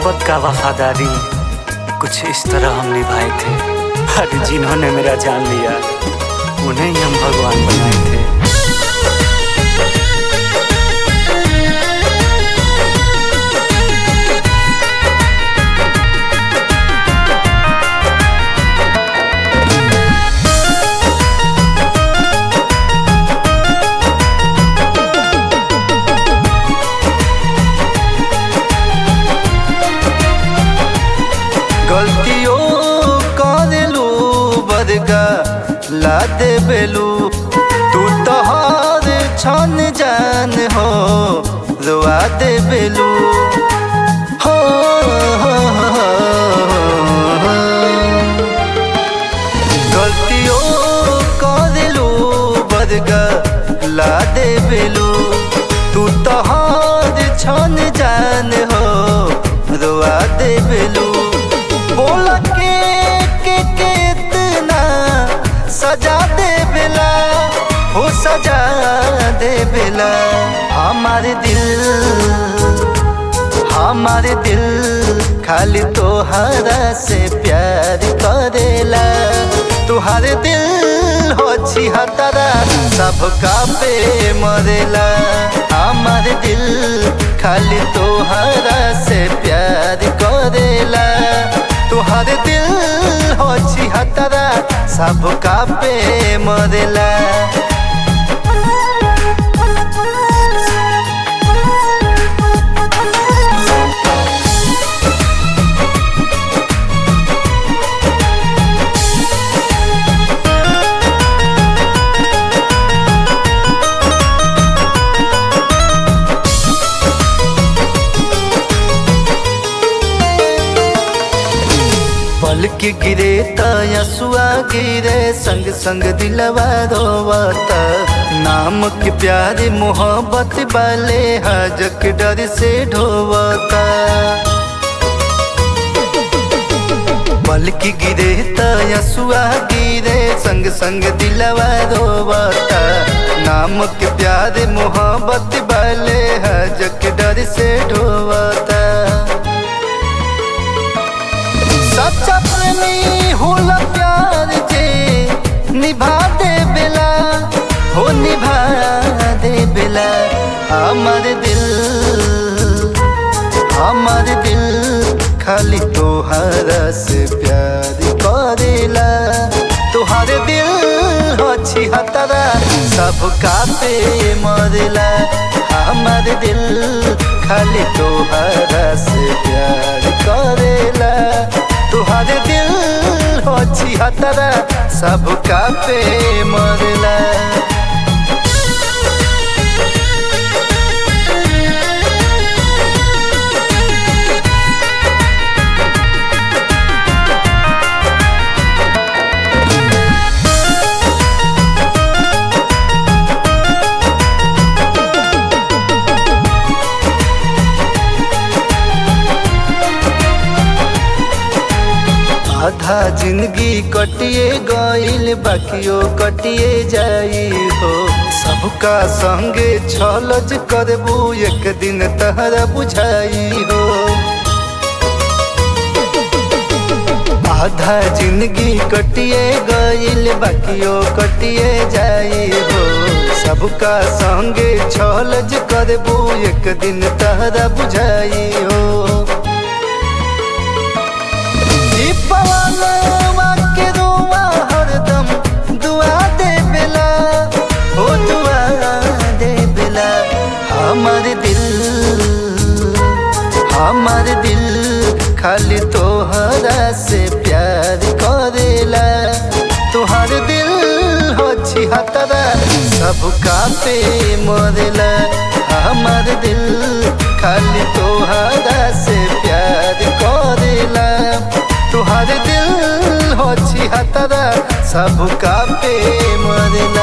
मोहब्बत का वफादारी कुछ इस तरह हम निभाए थे अरे जिन्होंने मेरा जान लिया उन्हें ही हम भगवान बनाए थे गलतियों करेलू बदगा ला दे बेलू तू तो हर छन जान हो रुआ दे बेलू हो, हो, हो, हो। गलतियों करेलू बदगा ला दे बेलू तू तो हर छन जान हो रुआ दे बेलू बोल के के कितना सजा दे बेला हो सजा दे बेला हमारे दिल हमारे दिल खाली तोहरा से प्यार करेला तुहारे दिल हो छिहतरा सबका पे मरेला हमारे दिल खाली तोहरा से प्यार करेला तुहारे दिल हो छिहतरा सबका पे मरेला पल के गिरे तयसुआ गिरे संग संग दिलवा रोवता नाम के प्यारे मोहब्बत वाले हजक डर से ढोवता पल की गिरे तयसुआ गिरे संग संग दिलवा रोवता नाम के प्यारे मोहब्बत वाले हजक डर से ढोवता सच्चा प्रेमी होला प्यार जे निभा दे बेला हो निभा दे बेला हमारे दिल हमारे दिल खाली तोहरा से प्यार करेला तोहारे दिल हो छिहतरा सबका पे मरेला हमारे दिल खाली तोहरा से प्यार करेला तुहारे दिल हो छिहतरा सबका पे मरला आधा जिंदगी कटिए गईल बाकियो कटिए जाई हो सबका संगे छलज करबू एक दिन तहरा बुझाई हो आधा जिंदगी कटिए गईल बाकियो कटिए जाई हो सबका संगे छलज करबू एक दिन तहरा बुझाई हो पवनवा के रुआ हरदम दुआ दे बेला हो दुआ दे बेला हमारे दिल हमारे दिल खाली तोहरा से प्यार करेला तोहर दिल हो छिहतरा सबका पे मरेला हमारे दिल खाली तोहरा से प्यार करेला तुहारे दिल हो छिहतरा सबका पे मरेला